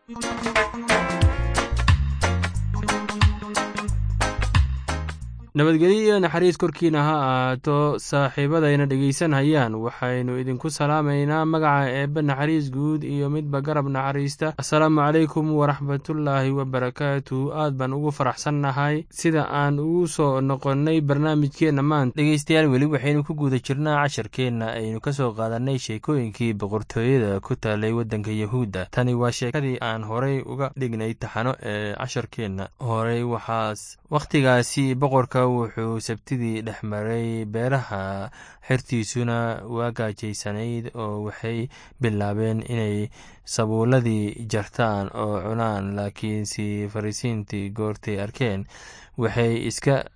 nabadgelyo iyo naxariis korkiina ha ahaato saaxiibadayna dhegaysanhayaan waxaynu idinku salaamaynaa magaca eebbe naxariis guud iyo midba garab naxariista assalaamu calaykum waraxmatullaahi wabarakaatu aad baan ugu faraxsannahay sida aan ugu soo noqonnay barnaamijkeenna maanta dhegeystayaal weli waxaynu ku guda jirnaa casharkeenna aynu ka soo qaadannay sheekooyinkii boqortooyada ku taalay waddanka yahuudda tani waa sheekadii aan horay uga dhignay taxano ee casharkeenna horey waxaas wakhtigaasi boqorka wuxuu sabtidii dhex maray beeraha xertiisuna waa gaajaysanayd oo waxay bilaabeen inay sabuuladii jartaan oo cunaan laakiinse farisiintii goortay arkeen waxay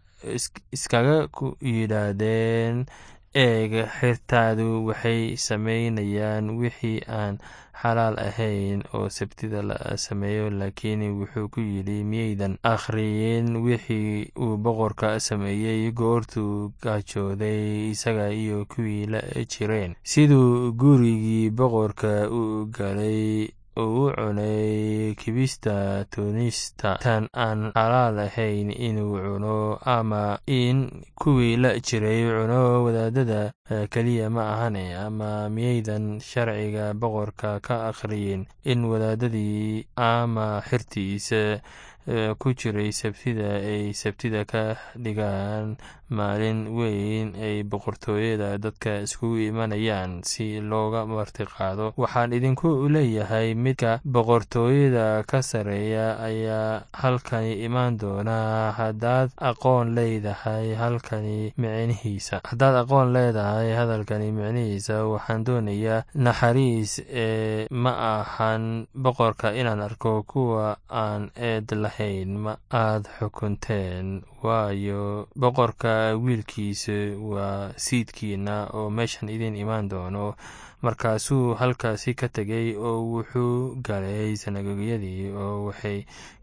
iskaga ku yidhaahdeen eeg xertaadu waxay samaynayaan wixii aan xalaal ahayn oo sabtida la sameeyo laakiin wuxuu ku yidhi miyaydan akhriyin wixii uu boqorka sameeyey goortuu gaajooday isaga iyo kuwii la jireen siduu gurigii boqorka u galay oo u cunay kibista tuunista tan aan xalaal ahayn inuu cuno ama in kuwii la jiray cuno wadaadada keliya ma ahane ama miyaydan sharciga boqorka ka akhriyin in wadaadadii ama xirtiisa ku jiray sabtida ay sabtida ka dhigaan maalin weyn ay boqortooyada dadka iskugu imanayaan si looga martiqaado waxaan idinku leeyahay midka boqortooyada ka sarreeya ayaa halkani imaan doonaa haddaad aqoon leedahay halkani micnihiisa haddaad aqoon leedahay hadalkani micnihiisa waxaan doonayaa naxariis ee ma ahan boqorka inaan arko kuwa aan eed lahayn ma aad xukunteen waayo boqorka wiilkiisa waa siidkiina oo meeshan idin imaan doono markaasuu halkaasi ka tegay oo wuxuu galay sanagogyadii oo waxay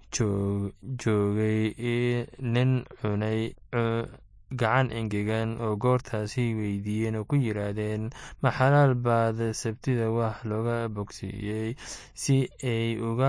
joogay nin cunay gacan engegan oo goortaasi weydiiyeen oo ku yidhaahdeen ma xalaal baad sabtida wax looga bogsiiyey si ay uga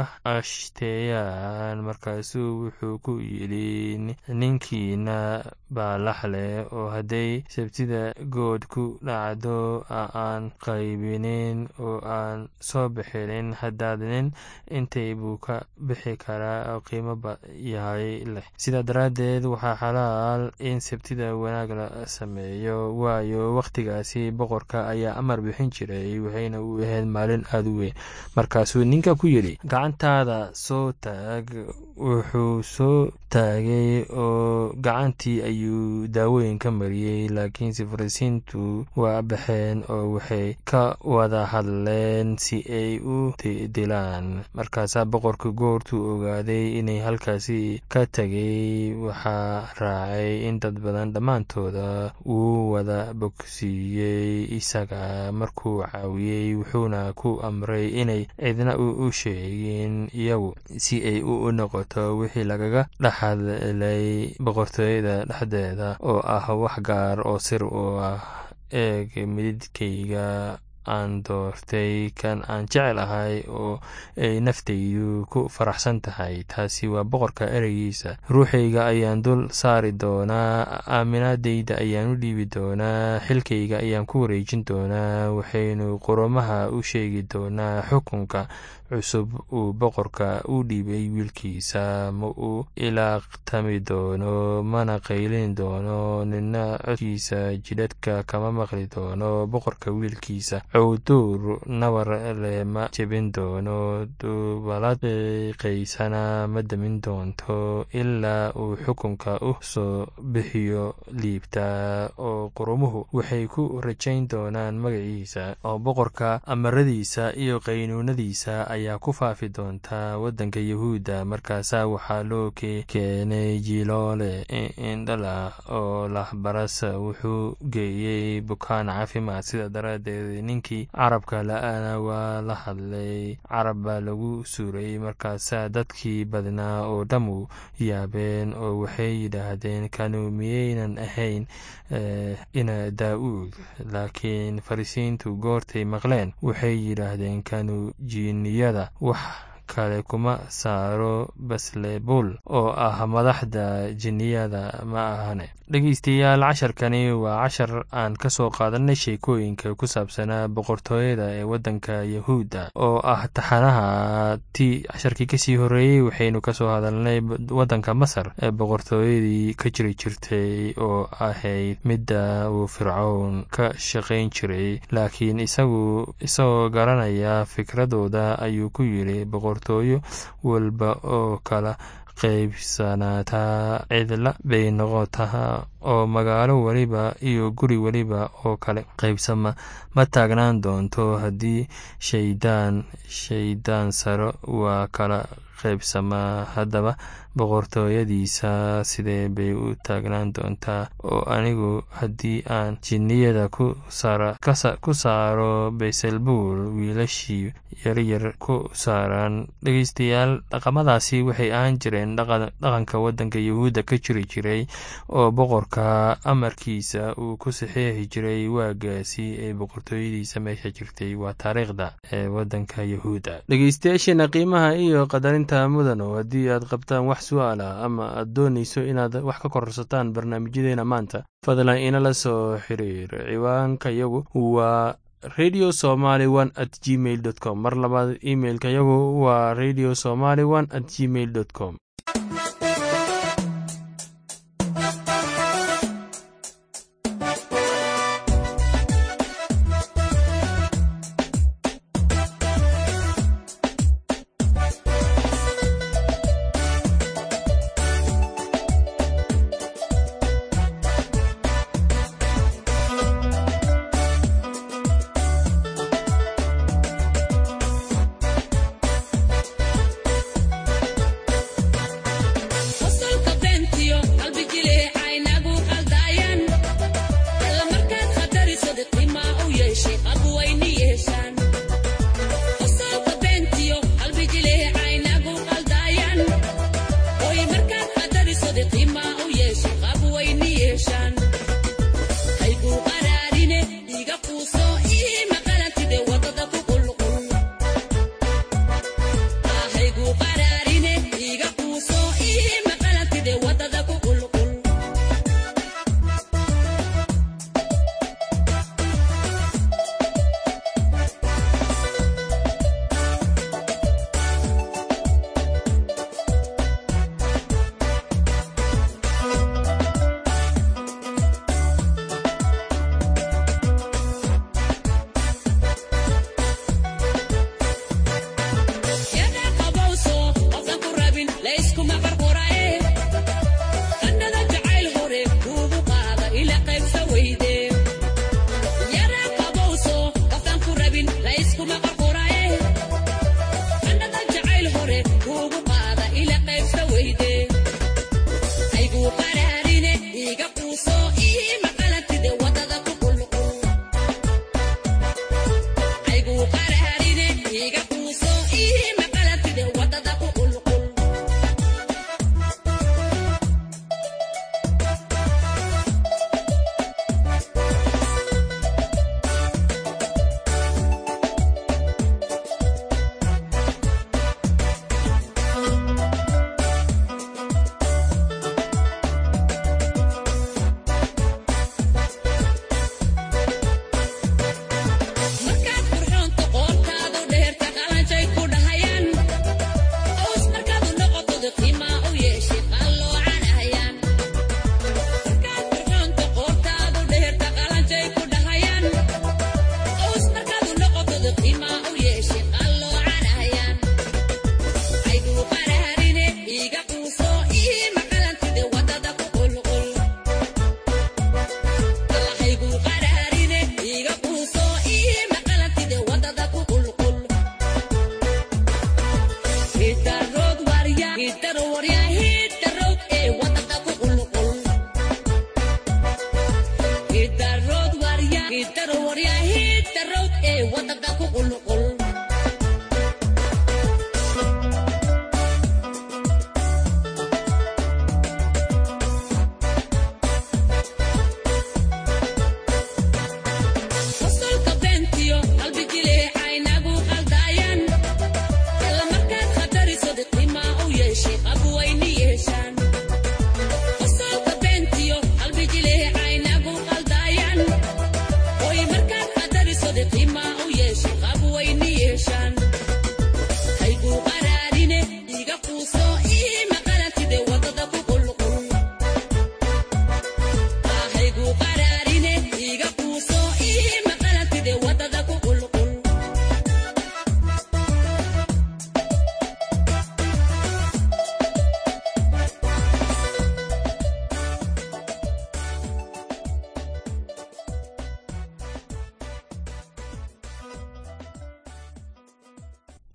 ashsteeyaan markaasuu wuxuu ku yidhi ninkiina baa laxleh oo hadday sabtida good ku dhacdo aan qaybinin oo aan soo bixinin haddaad nin intay buu ka bixi karaa oo qiimo yahay leh sidaa daraaddeed waxaa xalaal in wanaag la sameeyo waayo wakhtigaasi boqorka ayaa amar bixin jiray waxayna u ahayd maalin aada u weyn markaasuu ninka ku yidhi gacantaada soo taag wuxuu soo taagay oo gacantii ayuu daawooyin ka mariyey laakiinse farisiintu waa baxeen oo waxay ka wada hadleen si ay u dilaan markaasaa boqorka goortuu ogaaday inay halkaasi ka tegay waxaa raacay in dad badan dhammaantooda wuu wada bogsiiyey isaga markuu caawiyey wuxuuna ku amray inay cidna u sheegin iyagu si ay u noqoto wixii lagaga dhexadlay boqortooyada dhexdeeda oo ah wax gaar oo sir u ah eeg mididkayga aan doortay kan aan jecel ahay oo ay naftaydu ku faraxsan tahay taasi waa boqorka ereygiisa ruuxayga ayaan dul saari doonaa aaminaadayda ayaan u dhiibi doonaa xilkayga ayaan ku wareejin doonaa waxaynu qurumaha u sheegi doonaa xukunka cusub uu boqorka u dhiibay wiilkiisa ma uu ilaaqtami doono mana qaylin doono nina codkiisa jidhadhka kama maqli doono boqorka wiilkiisa cowduur nabar le ma jebin doono dubalad qaysana ma demin doonto ilaa uu xukunka u soo bixiyo liibta oo qurumuhu waxay ku rajayn doonaan magaciisa oo boqorka amaradiisa iyo qaynuunadiisa ayaa ku faafi doontaa waddanka yahuudda markaasaa waxaa loo keenay jiloole indhala oo lahbaras wuxuu geeyey bukaan caafimaad sida daraaddeed ninkii carabka la-ana waa la hadlay carab baa lagu suuray markaasaa dadkii badnaa oo dhammu yaabeen oo waxay yidhaahdeen kanu miyaynan ahayn ina daa-uud laakiin farisiintu goortay maqleen waxay yidhaahdeen kanu jiiniyada wax kale kuma saaro baslebul oo ah madaxda jinniyada ma ahane dhegeystayaal casharkani waa cashar aan ka soo qaadanay sheekooyinka ku saabsanaa boqortooyada ee waddanka yahuudda oo ah taxanaha ti casharkii kasii horeeyey waxaynu kasoo hadalnay waddanka masar ee boqortooyadii ka jiri jirtay oo ahayd midda uu fircown ka shaqayn jiray laakiin isagu isagoo garanaya fikradooda ayuu ku yidhi boqortooyo walba oo kala qaybsanaataa cidla bay noqotaa oo magaalo weliba iyo guri weliba oo kale qaybsama ma taagnaan doonto haddii shaydaan shaydaan saro waa kala qaybsamaa haddaba boqortooyadiisa sidee bay u taagnaan doontaa oo anigu haddii aan jinniyada ku saaro bayselbuul wiilashii yaryar ku saaraan dhegeystayaal dhaqamadaasi waxay ahaan jireen dhaqanka waddanka yahuudda ka jiri jiray oo boqorka amarkiisa uu ku saxeexi jiray waagaasi ee boqortooyadiisa meesha jirtay waa taariikhda ee waddanka yahuudda dhegeystayaasheena qiimaha iyo qadarinta mudano haddii aad qabtaan wax su-aal ah ama aad doonayso inaad wax ka kororsataan barnaamijyadeena maanta fadlan inala soo xiriir ciwaanka yagu waa radio somaly one at gmail dot com mar labaad imailka yagu waa radio somaly one at gmail dot com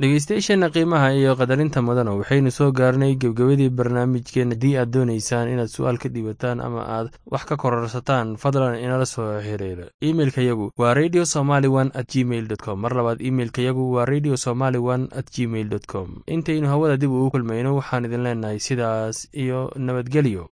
dhegeystayaasheenna qiimaha iyo qadarinta mudana waxaynu soo gaarnay gebgabadii barnaamijkeenna haddii aad doonaysaan inaad su-aal ka dhiibataan ama aad wax ka kororsataan fadlan inala soo xiriira imeilkayagu waa radio somaly one at gmail dot com mar labaad imeilkayagu waa radio somaly one at gmail dot com intaynu hawada dib ugu kulmayno waxaan idin leenahay sidaas iyo nabadgelyo